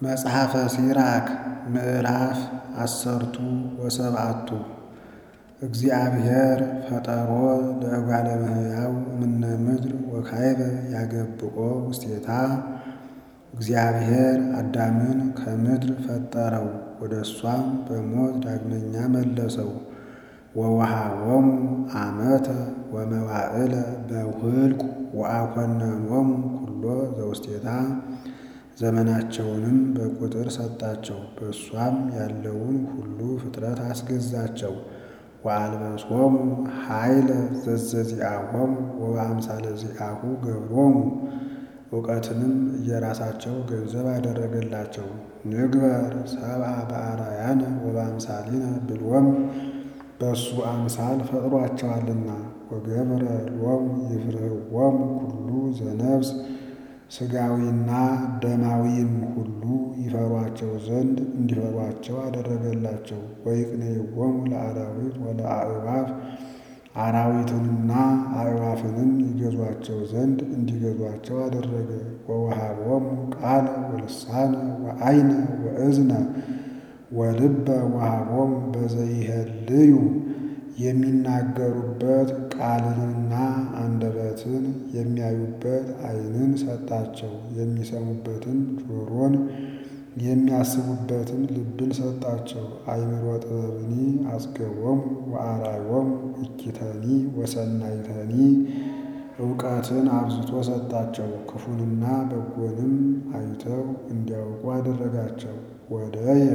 መጽሐፈ ሲራክ ምዕራፍ አሰርቱ ወሰብዓቱ እግዚአብሔር ፈጠሮ ለእጓለ እመሕያው እምነ ምድር ወካዕበ ያገብኦ ውስቴታ። እግዚአብሔር አዳምን ከምድር ፈጠረው፣ ወደ እሷም በሞት ዳግመኛ መለሰው። ወወሃቦሙ ዓመተ ወመዋዕለ በውህልቁ ወአኮነኖሙ ኩሎ ዘውስቴታ። ዘመናቸውንም በቁጥር ሰጣቸው፣ በእሷም ያለውን ሁሉ ፍጥረት አስገዛቸው። ወአልበሶሙ ኃይለ ዘዘዚአሆሙ ወበአምሳለ ዚአሁ ገብሮሙ። እውቀትንም እየራሳቸው ገንዘብ አደረገላቸው። ንግበር ሰብአ በአርአያነ ወበአምሳሊነ ብሎሙ በእሱ አምሳል ፈጥሯቸዋልና። ወገብረ ሎሙ ይፍርህዎሙ ኩሉ ዘነፍስ ሥጋዊና ደማዊም ሁሉ ይፈሯቸው ዘንድ እንዲፈሯቸው አደረገላቸው። ወይቅንይዎሙ ለአራዊት ወለአዕዋፍ አራዊትንና አዕዋፍንም ይገዟቸው ዘንድ እንዲገዟቸው አደረገ። ወወሃቦሙ ቃለ ወልሳነ ወዐይነ ወእዝነ ወልበ ወሃቦሙ በዘይሄልዩ የሚናገሩበት ቃልንና አንደበትን የሚያዩበት ዓይንን ሰጣቸው። የሚሰሙበትን ጆሮን የሚያስቡበትን ልብን ሰጣቸው። አእምሮ ጥበብኒ አጽገቦሙ ወአርአዮሙ እኪተኒ ወሰናይተኒ እውቀትን አብዝቶ ሰጣቸው። ክፉንና በጎንም አይተው እንዲያውቁ አደረጋቸው። ወደየ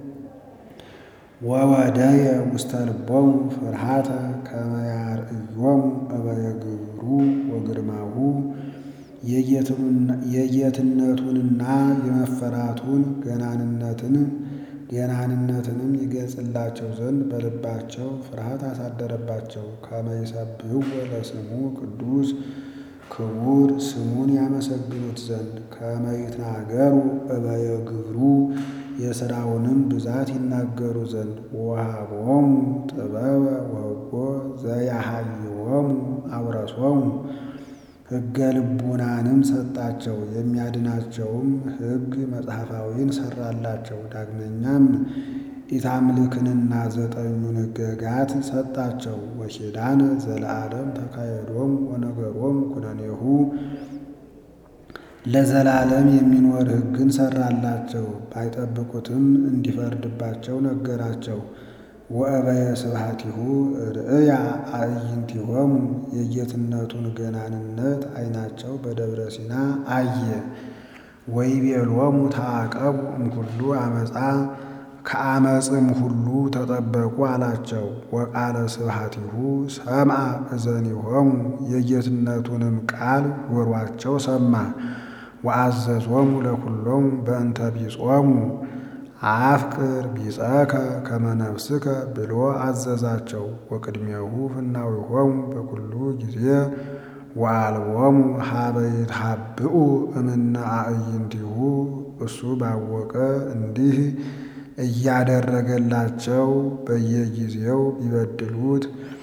ወወደየ ውስተ ልቦሙ ፍርሃተ ከመ ያርእዮሙ እበየ ግብሩ ወግርማሁ የጌትነቱንና የመፈራቱን ገናንነትን ገናንነትንም ይገልጽላቸው ዘንድ በልባቸው ፍርሃት አሳደረባቸው። ከመ ይሰብሕዎ ለስሙ ቅዱስ ክቡር ስሙን ያመሰግኑት ዘንድ ከመ ይትናገሩ እበየ ግብሩ የሥራውንም ብዛት ይናገሩ ዘንድ ወወሃቦሙ ጥበበ ወሕጎ ዘያሃይዎሙ አውረሶሙ ሕገ ልቡናንም ሰጣቸው። የሚያድናቸውም ሕግ መጽሐፋዊን ሠራላቸው። ዳግመኛም ኢታምልክንና ዘጠኙን ሕገጋት ሰጣቸው። ወኪዳነ ዘለዓለም ተካየዶሙ ወነገሮሙ ኩነኔሁ ለዘላለም የሚኖር ሕግን ሠራላቸው። ባይጠብቁትም እንዲፈርድባቸው ነገራቸው። ወእበየ ስብሐቲሁ ርእያ አዕይንቲሆሙ የጌትነቱን ገናንነት ዓይናቸው በደብረ ሲና አየ። ወይቤሎሙ ተዓቀቡ እምኩሉ ዓመፃ ከዓመፅም ሁሉ ተጠበቁ አላቸው። ወቃለ ስብሐቲሁ ሰምዐ እዘኒሆሙ የጌትነቱንም ቃል ጆሮአቸው ሰማ። ወአዘዞሙ ለኵሎሙ በእንተ ቢጾሙ አፍቅር ቢጸከ ከመ ነፍስከ ብሎ አዘዛቸው። ወቅድሜሁ ፍናዊሆሙ በኩሉ ጊዜ ወአልቦሙ ሀበ ይትሃብኡ እምነ አዕይንቲሁ እሱ ባወቀ እንዲህ እያደረገላቸው በየጊዜው ቢበድሉት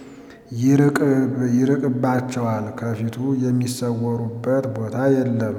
ይርቅባቸዋል፣ ከፊቱ የሚሰወሩበት ቦታ የለም።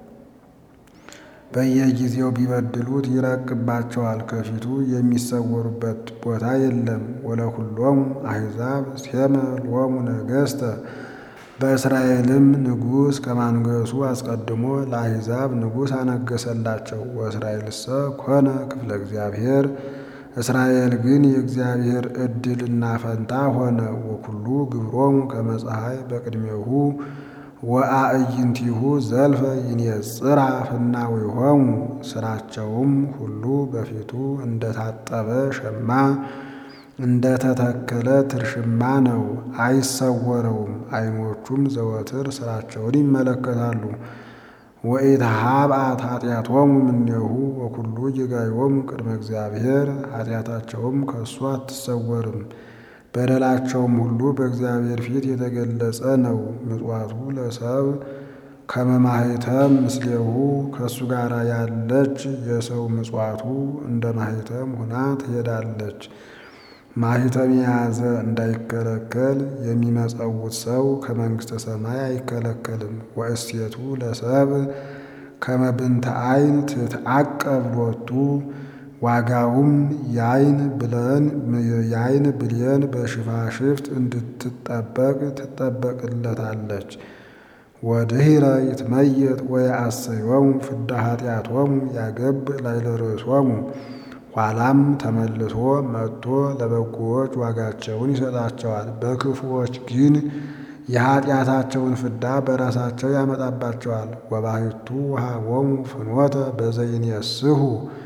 በየጊዜው ቢበድሉት ይረቅባቸዋል፣ ከፊቱ የሚሰወሩበት ቦታ የለም። ወለኵሎሙ አሕዛብ ሴመ ሎሙ ነገሥተ በእስራኤልም ንጉሥ ከማንገሱ አስቀድሞ ለአሕዛብ ንጉሥ አነገሰላቸው። ወእስራኤልሰ ኮነ ክፍለ እግዚአብሔር እስራኤል ግን የእግዚአብሔር ዕድልና ፈንታ ሆነ። ወኩሉ ግብሮሙ ከመ ፀሐይ በቅድሜሁ ወአዕይንቲሁ ዘልፈ ይንጽራ ፍናዊሆሙ ሥራቸውም ሁሉ በፊቱ እንደታጠበ ሸማ እንደተተከለ ትርሽማ ነው፣ አይሰወረውም። ዓይኖቹም ዘወትር ሥራቸውን ይመለከታሉ። ወኢትሃብአት ኃጢአቶሙ እምኔሁ ወኩሉ ጌጋዮሙ ቅድመ እግዚአብሔር ኃጢአታቸውም ከእሱ አትሰወርም። በደላቸውም ሁሉ በእግዚአብሔር ፊት የተገለጸ ነው። ምጽዋቱ ለሰብ ከመ ማኅተም ምስሌሁ ከእሱ ጋር ያለች የሰው ምጽዋቱ እንደ ማኅተም ሁና ትሄዳለች። ማኅተም የያዘ እንዳይከለከል የሚመጸውት ሰው ከመንግሥተ ሰማይ አይከለከልም። ወእሴቱ ለሰብ ከመብንተ አይን ትትዓቀብ ሎቱ ዋጋውም ያይን ብለን ያይን ብሌን በሽፋሽፍት እንድትጠበቅ ትጠበቅለታለች። ወድኅረ ይትመየጥ ወየአሰዮሙ ፍዳ ኃጢአቶሙ ያገብ ላዕለ ርእሶሙ ኋላም ተመልሶ መጥቶ ለበጎዎች ዋጋቸውን ይሰጣቸዋል። በክፉዎች ግን የኃጢአታቸውን ፍዳ በራሳቸው ያመጣባቸዋል። ወባሕቱ ወሀቦሙ ፍኖተ በዘይንየስሑ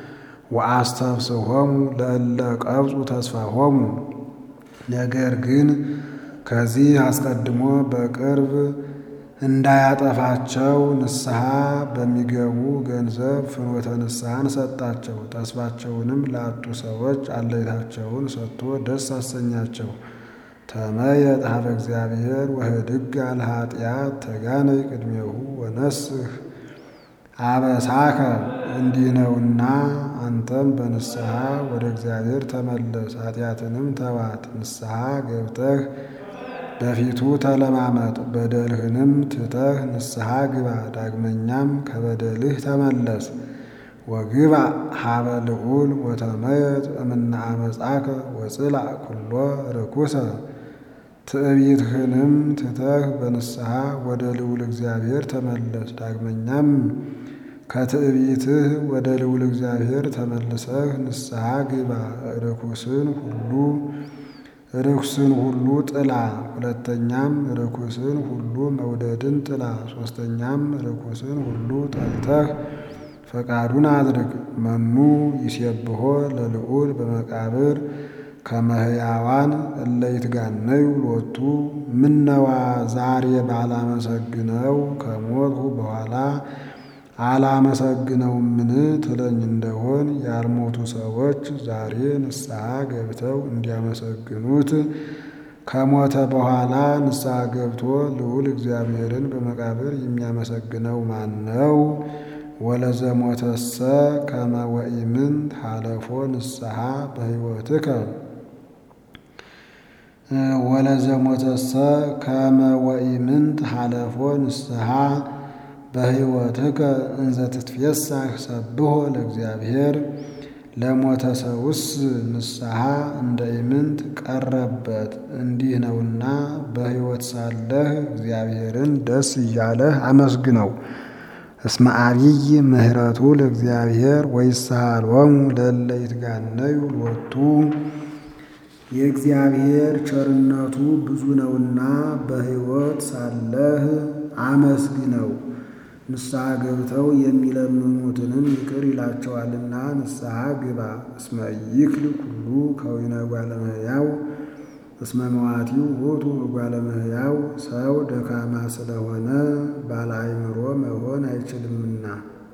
ወአስተፍስሖሙ ለእለ ቀብጹ ተስፋሆሙ። ነገር ግን ከዚህ አስቀድሞ በቅርብ እንዳያጠፋቸው ንስሐ በሚገቡ ገንዘብ ፍኖተ ንስሐን ሰጣቸው። ተስፋቸውንም ላጡ ሰዎች አለይታቸውን ሰጥቶ ደስ አሰኛቸው። ተመየጥ ኀበ እግዚአብሔር ወህድግ ለኃጢአት ተጋነይ ቅድሜሁ ወነስህ አበሳከ። እንዲህ ነውና አንተም በንስሐ ወደ እግዚአብሔር ተመለስ፣ ኃጢአትንም ተዋት። ንስሐ ገብተህ በፊቱ ተለማመጥ፣ በደልህንም ትተህ ንስሐ ግባ። ዳግመኛም ከበደልህ ተመለስ። ወግባ ኀበ ልዑል ወተመየጥ እምነ አመፃከ ወጽላእ ኩሎ ርኩሰ። ትዕቢትህንም ትተህ በንስሐ ወደ ልዑል እግዚአብሔር ተመለስ። ዳግመኛም ከትዕቢትህ ወደ ልዑል እግዚአብሔር ተመልሰህ ንስሐ ግባ። ርኩስን ሁሉ ርኩስን ሁሉ ጥላ። ሁለተኛም ርኩስን ሁሉ መውደድን ጥላ። ሦስተኛም ርኩስን ሁሉ ጠልተህ ፈቃዱን አድርግ። መኑ ይሴብሖ ለልዑል በመቃብር ከመ ሕያዋን እለ ይትጋነዩ ሎቱ። ምነዋ ዛሬ ባላመሰግነው ከሞትሁ በኋላ አላመሰግነውምን ትለኝ እንደሆን ያልሞቱ ሰዎች ዛሬ ንስሐ ገብተው እንዲያመሰግኑት ከሞተ በኋላ ንስሐ ገብቶ ልዑል እግዚአብሔርን በመቃብር የሚያመሰግነው ማን ነው? ወለዘሞተሰ ከመ ወኢምንት ሀለፎ ንስሐ በሕይወትከ ወለዘሞተሰ ከመ ወኢምንት ሀለፎ ንስሐ በሕይወትከ እንዘ ትትፌሳህ ሰብሖ ለእግዚአብሔር። ለሞተ ሰውስ ንስሐ እንደ ኢምንት ቀረበት። እንዲህ ነውና በሕይወት ሳለህ እግዚአብሔርን ደስ እያለህ አመስግነው። እስመ አቢይ ምሕረቱ ለእግዚአብሔር ወይሳሃሎሙ ለእለ ይትጋነዩ ሎቱ። የእግዚአብሔር ቸርነቱ ብዙ ነውና በሕይወት ሳለህ አመስግነው። ንስሐ ገብተው የሚለምኑትንም ይቅር ይላቸዋልና ንስሐ ግባ። እስመ ይክል ኩሉ ከዊነ እጓለ እመሕያው እስመ መዋቲው ውእቱ እጓለ እመሕያው። ሰው ደካማ ስለሆነ ባለ አእምሮ መሆን አይችልምና።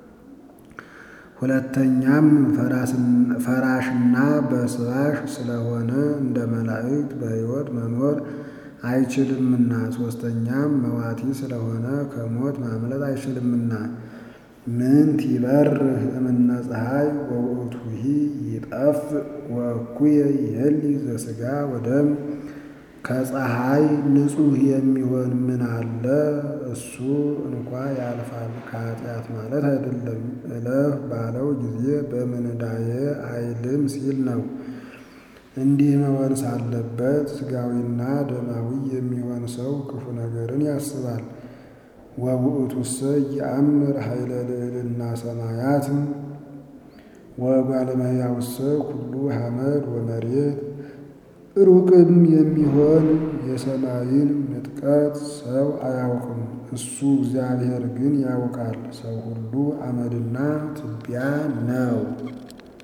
ሁለተኛም ፈራሽና በስባሽ ስለሆነ እንደ መላእክት በሕይወት መኖር አይችልምና። ሦስተኛም መዋቲ ስለሆነ ከሞት ማምለጥ አይችልምና። ምንት ይበርህ እምነ ፀሐይ ወውእቱሂ ይጠፍእ ወእኩየ ይሄሊ ዘሥጋ ወደም። ከፀሐይ ንጹሕ የሚሆን ምን አለ? እሱ እንኳ ያልፋል፣ ከኃጢአት ማለት አይደለም። እለፍ ባለው ጊዜ በምንዳዬ አይልም ሲል ነው። እንዲህ መሆን ሳለበት ሥጋዊና ደማዊ የሚሆን ሰው ክፉ ነገርን ያስባል። ወውእቱሰ ይአምር ኃይለ ልዕልና ሰማያት ወእጓለ እመሕያውሰ ኩሉ ሐመድ ወመሬት። ሩቅም የሚሆን የሰማይን ምጥቀት ሰው አያውቅም፣ እሱ እግዚአብሔር ግን ያውቃል። ሰው ሁሉ አመድና ትቢያ ነው።